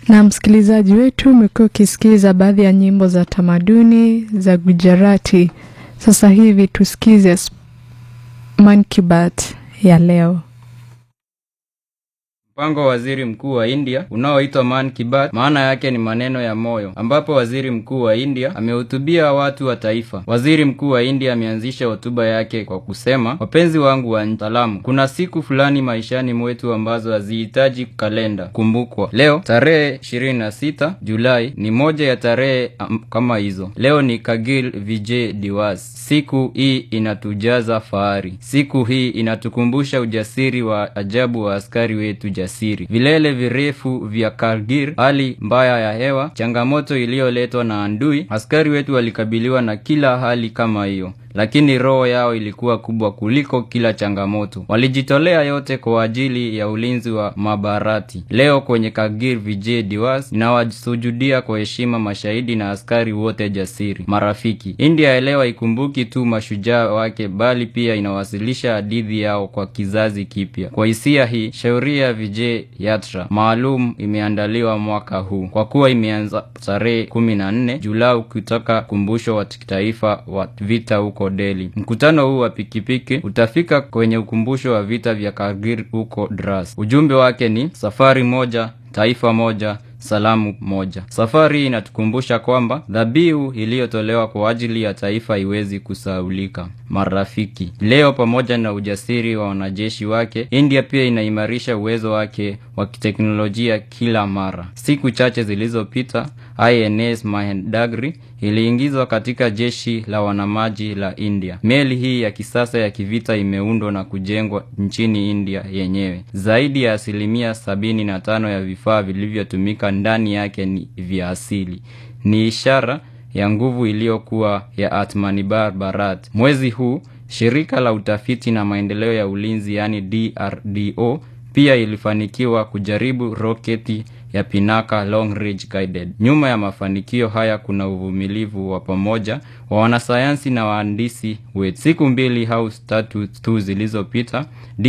Na msikilizaji wetu, umekuwa ukisikiza baadhi ya nyimbo za tamaduni za Gujarati. Sasa hivi tusikize Man Ki Baat ya leo. Mpango wa waziri mkuu wa India unaoitwa Man Ki Baat, maana yake ni maneno ya moyo, ambapo waziri mkuu wa India amehutubia watu wa taifa. Waziri mkuu wa India ameanzisha hotuba yake kwa kusema, wapenzi wangu wa salamu, kuna siku fulani maishani mwetu ambazo hazihitaji kalenda kumbukwa. Leo tarehe 26 Julai ni moja ya tarehe um, kama hizo. Leo ni Kargil Vijay Diwas. Siku hii inatujaza fahari. Siku hii inatukumbusha ujasiri wa ajabu wa askari wetu jasiri. Vilele virefu vya Kargil, hali mbaya ya hewa, changamoto iliyoletwa na andui. Askari wetu walikabiliwa na kila hali kama hiyo, lakini roho yao ilikuwa kubwa kuliko kila changamoto. Walijitolea yote kwa ajili ya ulinzi wa mabarati. Leo kwenye Kargil Vijay Diwas ninawasujudia kwa heshima mashahidi na askari wote jasiri. Marafiki, India elewa ikumbuki tu mashujaa wake, bali pia inawasilisha hadithi yao kwa kizazi kipya. Kwa hisia hii, shauri ya Vijay Yatra maalum imeandaliwa mwaka huu kwa kuwa imeanza tarehe kumi na nne Julai kutoka kumbusho wa kitaifa wa vita huko Delhi. Mkutano huu wa pikipiki utafika kwenye ukumbusho wa vita vya Kargil huko Dras. Ujumbe wake ni safari moja, taifa moja salamu moja. Safari hii inatukumbusha kwamba dhabihu iliyotolewa kwa ajili ya taifa haiwezi kusahaulika. Marafiki, leo pamoja na ujasiri wa wanajeshi wake, India pia inaimarisha uwezo wake wa kiteknolojia kila mara. Siku chache zilizopita, INS Mahendagri iliingizwa katika jeshi la wanamaji la India. Meli hii ya kisasa ya kivita imeundwa na kujengwa nchini India yenyewe. Zaidi ya asilimia sabini na tano ya vifaa vilivyotumika ndani yake ni vya asili. Ni ishara ya nguvu iliyokuwa ya Atmanirbhar Bharat. Mwezi huu shirika la utafiti na maendeleo ya ulinzi yaani DRDO pia ilifanikiwa kujaribu roketi ya Pinaka Long Range Guided. Nyuma ya mafanikio haya kuna uvumilivu wa pamoja wa wanasayansi na wahandisi wetu. Siku mbili au tatu tu zilizopita,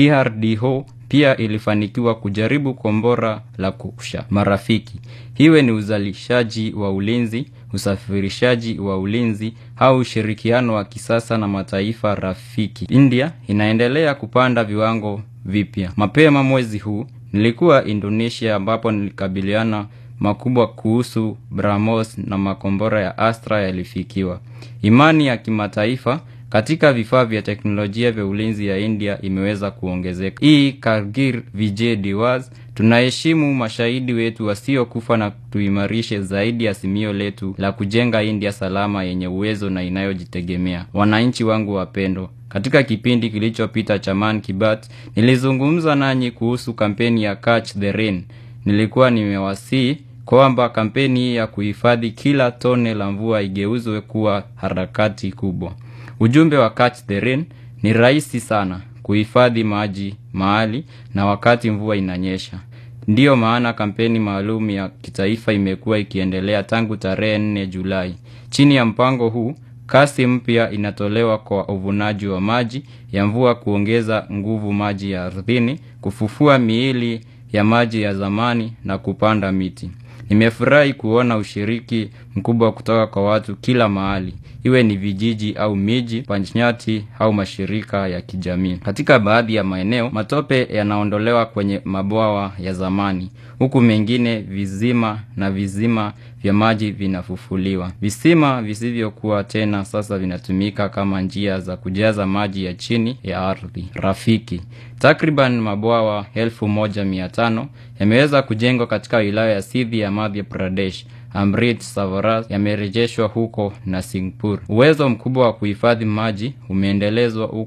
DRDO pia ilifanikiwa kujaribu kombora la kusha. Marafiki, iwe ni uzalishaji wa ulinzi, usafirishaji wa ulinzi au ushirikiano wa kisasa na mataifa rafiki, India inaendelea kupanda viwango vipya. Mapema mwezi huu nilikuwa Indonesia ambapo nilikabiliana makubwa kuhusu BrahMos na makombora ya Astra yalifikiwa. Imani ya kimataifa katika vifaa vya teknolojia vya ulinzi ya India imeweza kuongezeka. Hii Kargil Vijay Diwas, tunaheshimu mashahidi wetu wasiokufa na tuimarishe zaidi azimio letu la kujenga India salama yenye uwezo na inayojitegemea. Wananchi wangu wapendwa, katika kipindi kilichopita cha Man Ki Baat nilizungumza nanyi kuhusu kampeni ya Catch the Rain. Nilikuwa nimewasihi kwamba kampeni hii ya kuhifadhi kila tone la mvua igeuzwe kuwa harakati kubwa. Ujumbe wa Catch the Rain ni rahisi sana: kuhifadhi maji mahali na wakati mvua inanyesha. Ndiyo maana kampeni maalum ya kitaifa imekuwa ikiendelea tangu tarehe 4 Julai. Chini ya mpango huu, kasi mpya inatolewa kwa uvunaji wa maji ya mvua, kuongeza nguvu maji ya ardhini, kufufua miili ya maji ya zamani na kupanda miti. Nimefurahi kuona ushiriki mkubwa kutoka kwa watu kila mahali, iwe ni vijiji au miji, panchayati au mashirika ya kijamii. Katika baadhi ya maeneo, matope yanaondolewa kwenye mabwawa ya zamani, huku mengine vizima na vizima vya maji vinafufuliwa. Visima visivyokuwa tena sasa vinatumika kama njia za kujaza maji ya chini ya ardhi. Rafiki, takriban mabwawa elfu moja mia tano yameweza kujengwa katika wilaya ya Sindhi ya Madhya Pradesh. Amrit Savaras yamerejeshwa huko na Singpur. Uwezo mkubwa wa kuhifadhi maji umeendelezwa huko